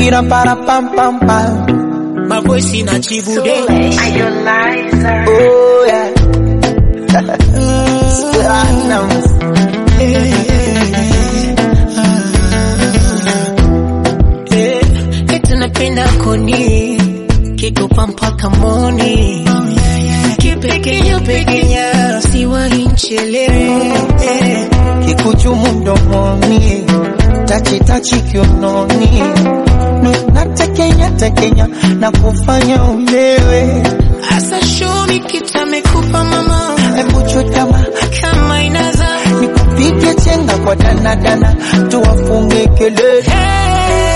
Pira para pam pam pam. Mabosi na chibude. Oh yeah. Platinum. Eh, eti napenda koni kikupa mpaka moni kipekenya pekenya siwahi nchelewe eh, Kikuchumu mdomoni, tachi tachi kiunoni, Nu- natekenya tekenya na kufanya ulewe. asa show me kitu amekupa mama Hebu chutama kama inaza nikupige chenga kwa danadana, tuwafunge kelele. hey,